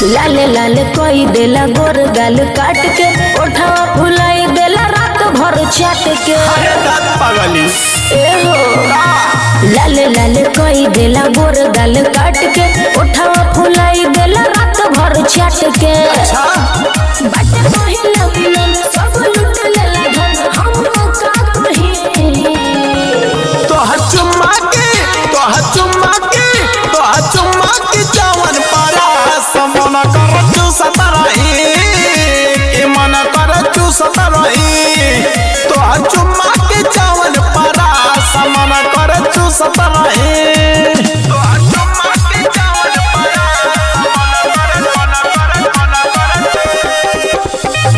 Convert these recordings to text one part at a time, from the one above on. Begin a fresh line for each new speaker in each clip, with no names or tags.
लाले लाले कोई देला गोर गाल काट के ओठवा फुलाई देला रात भर चाट के
अरे दांत पागली
ए हो लाले लाले कोई देला गोर गाल काट के ओठवा फुलाई देला रात भर चाट के
अच्छा
बाटे पहिला मिलन सब लुट लेला धन हम का कही
तोहर चुम्मा के तोहर चुम्मा के तोहर चुम्मा के जवन पारा समन कर चूसत रही के मन कर चूसत रही तोहर चुम्मा के जवन पारा समन कर चूसत रही तोहर चुम्मा के जवन पारा समन कर मन कर मन कर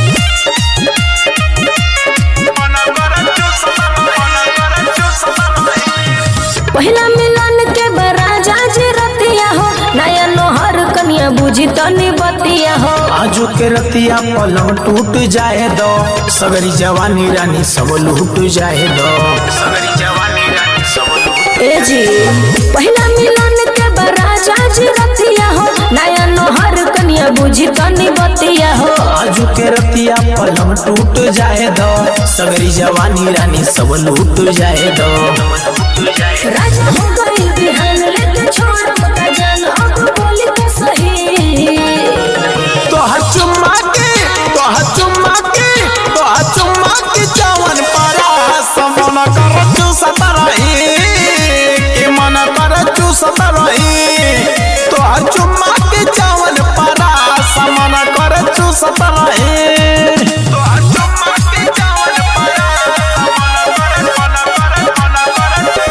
मन कर चूसत मन कर चूसत रही
पहिला मिलन के बराजा जे रतिया हो नया नोहर कनिया बुझी तनी बतिया हो
आजू के रतिया पलंग टूट जाए दो सगरी जवानी रानी सब लूट जाए दो सगरी जवानी रानी सब लूट
ए जी पहिला मिलन के बराजा जे रतिया हो नया नोहर कनिया बुझी तनी बतिया हो
आजू के रतिया पलंग टूट जाए दो सगरी जवानी रानी सब लूट जाए दो
राजा हो गई बिहान लेके छोड़ मत जान अब बोली तो सही
तोहर चुम्मा के तोहर चुम्मा के तोहर चुम्मा के जवन पारा समन कर चूसत रही के मन कर चूसत रही तोहर चुम्मा के जवन पारा समन कर चूसत रही तोहर चुम्मा के जवन पारा समन कर मन कर मन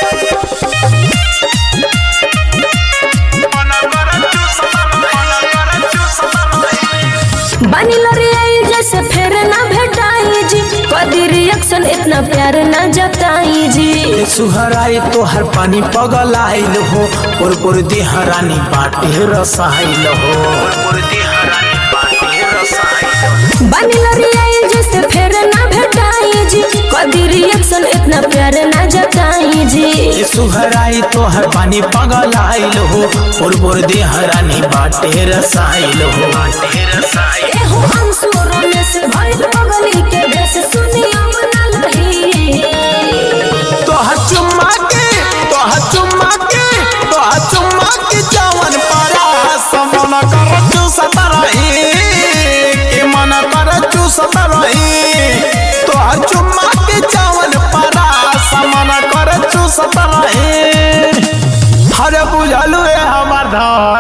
कर मन कर चूसत मन कर चूसत रही
बानी लड़ी आई जैसे फिर ना भेटाई जी कदी रिएक्शन इतना प्यार ना जताई जी
सुहराई तो हर पानी पगल आइल हो पुर पुर देहरानी बाटे रसाइल हो पुर देहरानी बाटे रसाइल
बानी लड़ी आई जैसे फिर ना भेटाई जी कदी रिएक्शन इतना प्यार ना जताई जी
ये सुहराई तो हर पानी पगल आइल हो पुर पुर देहरानी बाटे रसाइल हो बाटे रसाइल
एहो अंसुरों में से भइल बगली के भेस सुनिया मना लही
तो हर चुम्मा के तो हर चुम्मा के तो हर चुम्मा के जवन पारा समन कर चूसत रही के मन कर चूसत रही तो हर चुम्मा के जवन पारा समन कर चूसत रही हरे बुझलु ए हमर धान